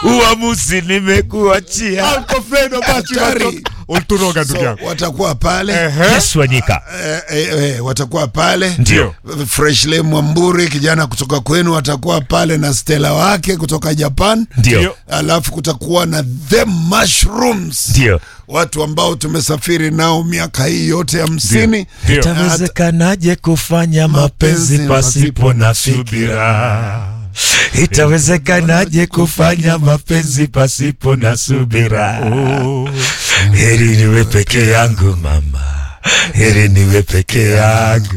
uamuzi nimekuachia. Alkofredo basi Hatari. watu- ulituroga ndugu So, yangu. watakuwa pale Ehe. Yesu Wanyika. eh, eh, eh, watakuwa pale Ndio. Freshley Mwamburi kijana kutoka kwenu watakuwa pale na Stella wake kutoka Japan. Ndio. Alafu kutakuwa na The Mushrooms, Ndio. watu ambao tumesafiri nao miaka hii yote hamsini. Ndio. Itawezekanaje kufanya mapenzi pasipo na subira? Itawezekanaje kufanya mapenzi pasipo na subira? Heri niwe peke yangu mama, heri niwe peke yangu.